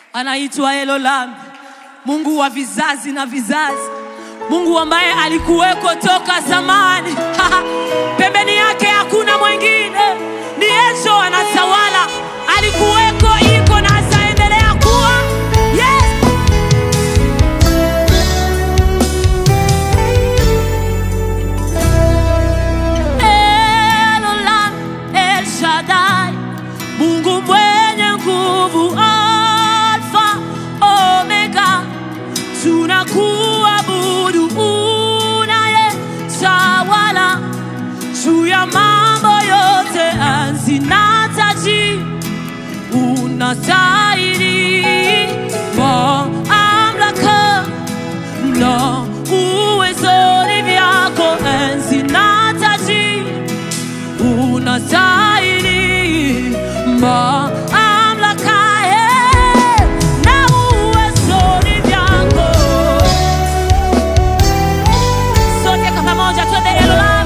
anaitwa Elolam, Mungu wa vizazi na vizazi, Mungu ambaye alikuweko toka zamani. Pembeni yake hakuna mwingine, ni Yesu anatawala, alikuweko, iko na ataendelea kuwa. Yes! Elolam, El Shaddai, Mungu mwenye nguvu, Alfa Omega, tunakuabudu unaye tawala juu ya mambo yote, enzi na taji, unastahili mamlaka na uwezoni vyako, enzi na taji unastahili mamlaka eh, na uwezoni vyako. Sote kwa pamoja twende Elolam.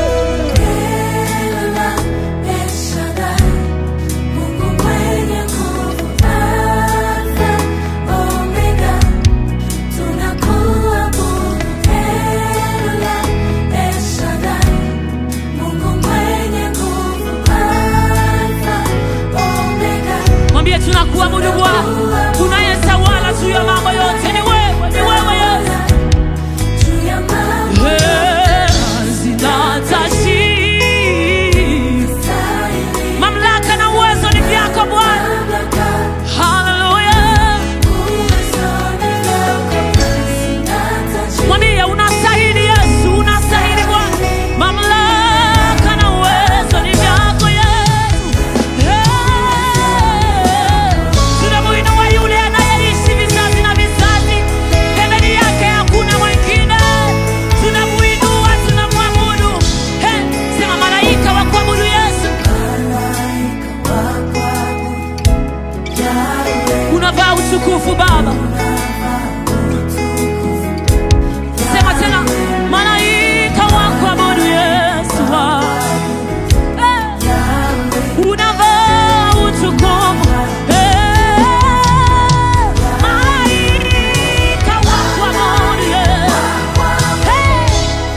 Elolam, El Shaddai, Mungu mwenye nguvu, Alfa, Omega, tunakuabudu. Elolam, El Shaddai, Mungu mwenye nguvu, Alfa, Omega, Mwambie tunakuabudu Bwana, unayetawala juu ya mambo yote, ni wewe, ni wewe Yesu. juu ya mambo Eh, zinatashi. stahili, Mamlaka na uwezo ni vyako Bwana. mamlaka, Haleluya. uwezoni vyako, enzi na taji. Mwambie unastahili Yesu, unastahili Bwana. Mamlaka na uwezo ni vyako Yesu. Eh, tunamuinua yule anayeishi vizazi na vizazi. Pembeni yake hakuna mwingine. Tunamuinua, tunamwabudu. Eh, sema malaika wa kuabudu Yesu. Malaika wa kuabudu, Yahweh, Unavaa utukufu Baba. Sema tena, malaika wa kuabudu Yesu. Eh, unavaa utukufu. Eh, malaika wa kuabudu Yesu. Eh,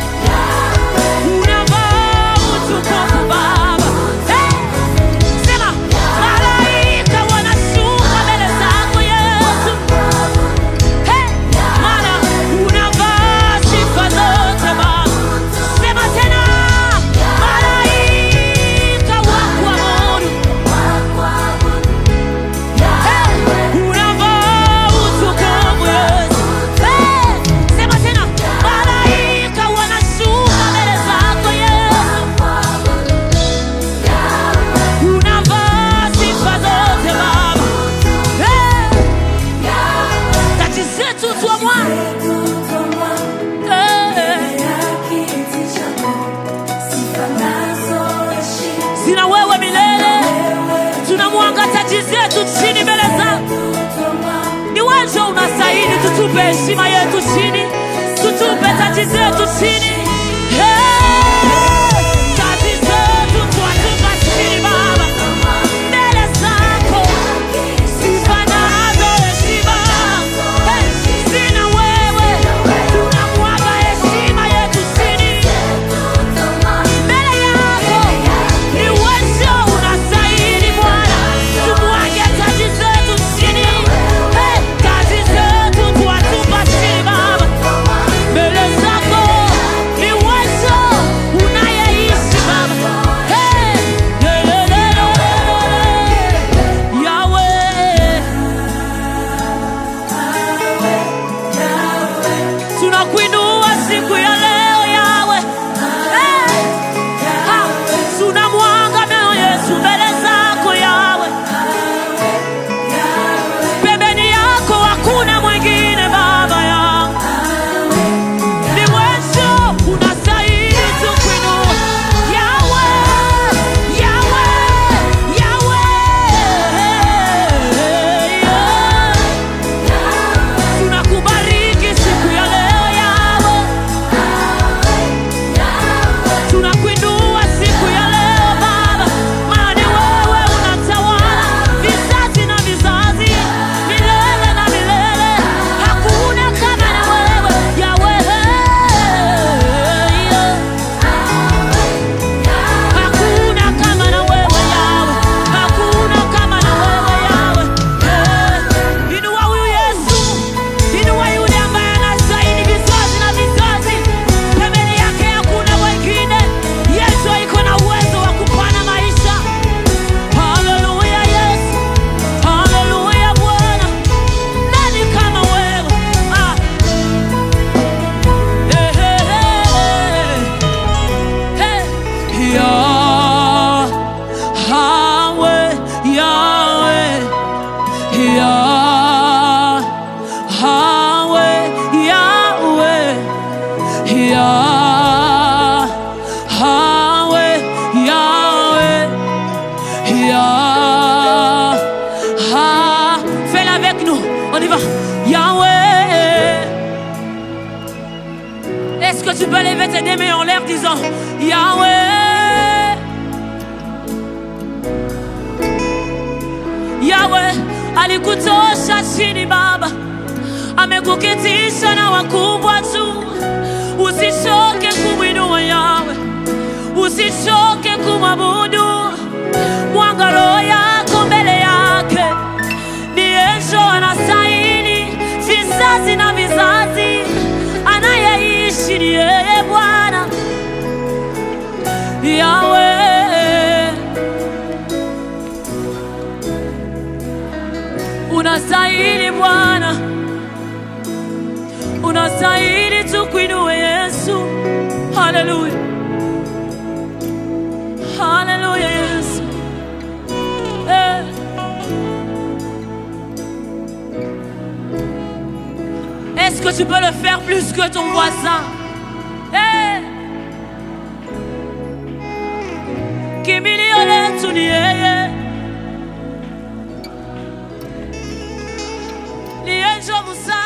unavaa utukufu Baba. Eh, sema, malaika wanashuka mbele zako Yesu. Hey, Mana unavaa sifa zote Baba. Sema tena, malaika wa kuabudu. Hey, unavaa utukufu Yesu. Hey, sema tena, malaika wanashuka mbele zako Yesu. Unavaa sifa zote Baba. Hey, taji zetu tuamua. Hey. zina wewe milele, tunamwanga taji zetu chini mbele zako. Ni wewe unastahili, tutupe heshima yetu chini, tutupe taji zetu chini. Hey! Taji zetu twatupa chini Baba, mbele zako sifa nazo heshima. Hey! Zina wewe, tunamwaga heshima yetu chini mbele yako ni wewe unastahili Bwana, tumwage taji zetu chini, Hey, taji zetu twatupa chini Baba, mbele zako tu peux lever tes deux mains en l'air disant Yahweh Yahweh alikutosha chini Baba, amekuketisha na wakubwa tu. Usichoke kumwinua Yahweh, usichoke kumwabudu. Mwanga roho yako mbele yake, ndiyejo anastahili vizazi na vizazi, anayeishi ni yeye Bwana Yahweh. Unastahili Bwana, unastahili tukuinue Yesu. Haleluya, haleluya Yesu. Eh. Est-ce que tu peux le faire plus que ton voisin? Eh. Kimbilio letu ni yeye. Ni yeye ndio msaada